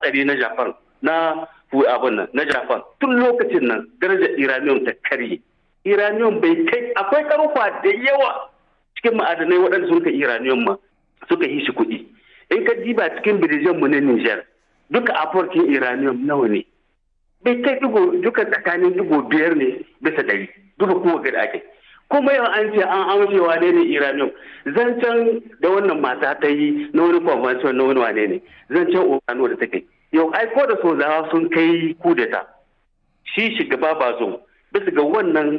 hatsari na japan na abin nan na japan tun lokacin nan darajar iranium ta karye iranium bai kai akwai karfa da yawa cikin ma'adanai waɗanda sun ka iranium ma suka yi shi kuɗi in ka diba cikin birijan mu na niger duka aforkin iranium nawa ne bai kai duka tsakanin digo biyar ne bisa ɗari duka kowa gada ake kuma yau an ce an amshe wane ne iranium zancen da wannan mata ta yi na wani convention na wani wane ne zancen urano da ta kai yau ai ko da sozawa sun kai kudeta shi shugaba ba zo bisa ga wannan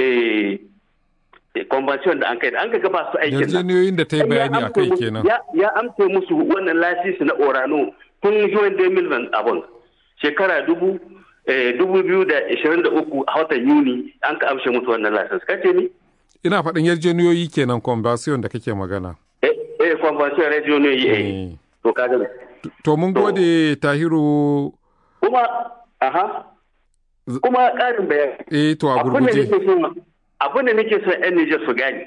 convention da an kai an ga ba su aikin yarjejeniyoyin da ta yi bayani a kai kenan ya amce musu wannan lasisi na orano tun juwan 2000 abun shekara dubu dubu biyu da ishirin da uku a watan yuni an ka amshe musu wannan lasisi kace ni ina faɗin yarjejeniyoyi kenan convention da kake magana eh eh convention yarjejeniyoyi eh to kaga to mun gode tahiru kuma aha kuma ƙarin bayani eh to a gurguje abin da nake son yan Nijar su gane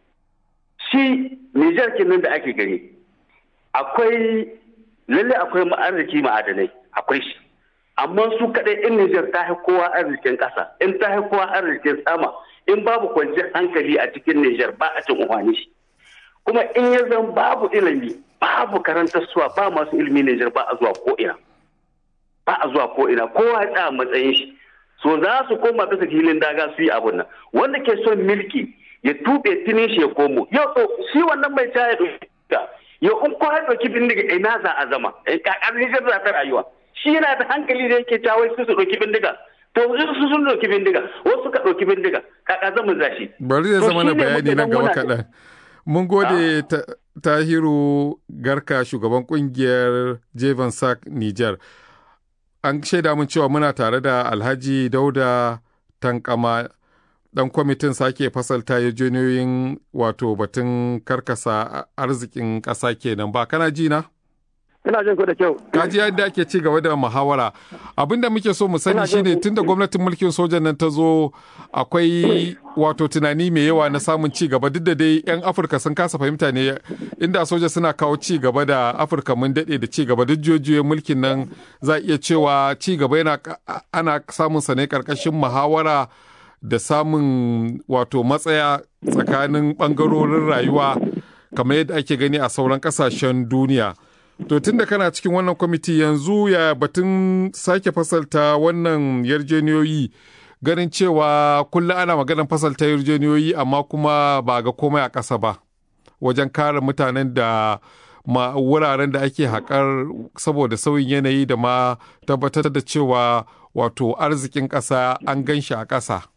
shi Nijar kenan da ake gani akwai lalle akwai arziki ma'adanai akwai shi amma su kaɗai in Nijar ta kowa arzikin ƙasa in ta kowa arzikin sama in babu kwanciyar hankali a cikin Nijar ba a cin umarni shi kuma in ya zan babu ilimi babu karantar suwa ba masu ilimi Nijar ba a zuwa ko'ina ba a zuwa ko'ina kowa ya tsaya matsayin shi so za su koma bisa filin daga su yi abun nan wanda ke son milki ya tuɓe tinin shi ya komo yau shi wannan mai ta ya yau in ko ya ɗauki bindiga ina za a zama kakar Nijar za ta rayuwa shi yana da hankali da yake cawai su su ɗauki bindiga to su sun ɗauki bindiga wasu suka ɗauki bindiga kaka zama zashi. bari zai zama na bayani nan gaba kaɗan mun gode tahiru garka shugaban kungiyar jevan sak niger an shaida mun cewa muna tare da alhaji dauda tankama dan kwamitin sake fasalta yarjejeniyoyin wato batun karkasa arzikin ƙasa kenan ba kana ji na? ina jin ku da kyau. Kaji yadda ake ci gaba da muhawara. Abin da muke so mu sani shine tunda gwamnatin mulkin sojan nan ta zo akwai wato tunani mai yawa na samun ci gaba duk da dai 'yan Afirka sun kasa fahimta ne inda soja suna kawo ci gaba da Afirka mun daɗe da ci gaba duk jojiyoyin mulkin nan za iya cewa ci gaba yana ana samun sa ne karkashin muhawara da samun wato matsaya tsakanin ɓangarorin rayuwa kamar yadda ake gani a sauran ƙasashen duniya. To tun da kana cikin wannan kwamiti yanzu ya batun sake fasalta wannan yarjeniyoyi ganin cewa kullum ana maganar fasalta yarjeniyoyi amma kuma ba ga komai a ƙasa ba wajen kare mutanen da ma wuraren da ake haƙar saboda sauyin yanayi da ma tabbatar da cewa wato arzikin ƙasa an gan shi a ƙasa.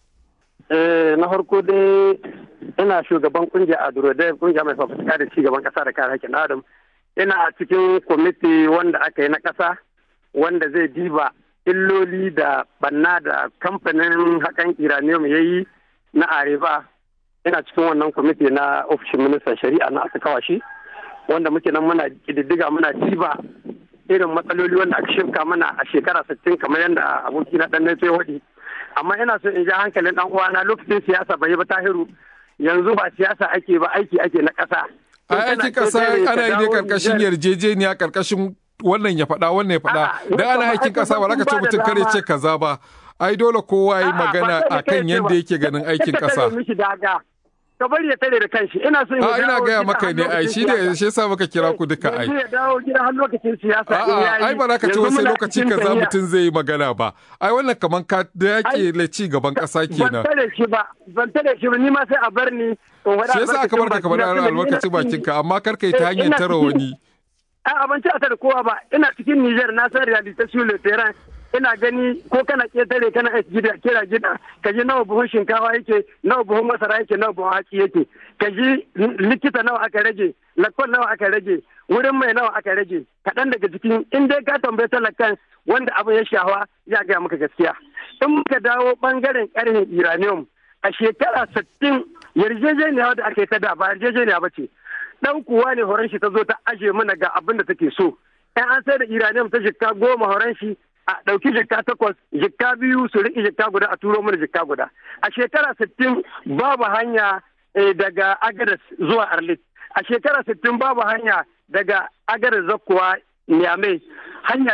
na farko dai ina shugaban kungiya a Durodai kungiya mai fafutuka da ci gaban ƙasa da kare haƙƙin Adam. ina a cikin kwamiti wanda aka yi na ƙasa wanda zai diba illoli da banna da kamfanin haƙan iranium ya yi na areba ina cikin wannan kwamiti na ofishin ministan shari'a na aka kawa shi wanda muke nan muna ƙididdiga muna diba irin matsaloli wanda aka shirka mana a shekara sittin kamar yadda aboki na ɗan na waɗi amma ina so in ja hankalin ɗan uwana lokacin siyasa bai yi ba tahiru yanzu ba siyasa ake ba aiki ake na ƙasa a aikin kasa ana yi ne karkashin yarjejeniya karkashin wannan ya faɗa wannan ya faɗa dan ana aikin kasa ba za ka ce mutum kare ce kaza ba ai dole kowa yi magana akan yadda yake ganin aikin kasa ka bari ya tare da kanshi ina so a ina gaya maka ne ai shi ne shi yasa muka kira ku duka ai ya dawo gida har lokacin siyasa ai ba za ka ce wasu lokaci kaza mutum zai yi magana ba ai wannan kaman ka da yake le ci gaban kasa kenan ban tare shi ba ban tare shi ba ni ma sai a bar ni shi yasa aka bar ka kamar a lokacin bakin ka amma kar ka yi ta hanyar tara wani a abinci a tare kowa ba ina cikin Niger na san reality sur le terrain ina gani ko kana ketare kana gida kira gida ka ji nawa buhun shinkafa yake nawa buhun masara yake nawa buhun haki yake ka ji likita nawa aka rage lakon nawa aka rage wurin mai nawa aka rage kaɗan daga cikin in dai ka tambayi talakan wanda abin ya shawa ya gaya maka gaskiya in muka dawo bangaren karhin uranium a shekara sittin yarjejeniya da aka yi ta da ba yarjejeniya ba ce dan kuwa ne horon shi ta zo ta aje mana ga abin da take so in an sai da uranium ta jikka goma horon shi a ɗauki jikka takwas jikka biyu su riƙe jikka guda a turo mana jikka guda a shekara sittin babu hanya daga agadas zuwa arlit a shekara sittin babu hanya daga agadas zakkuwa niamey hanya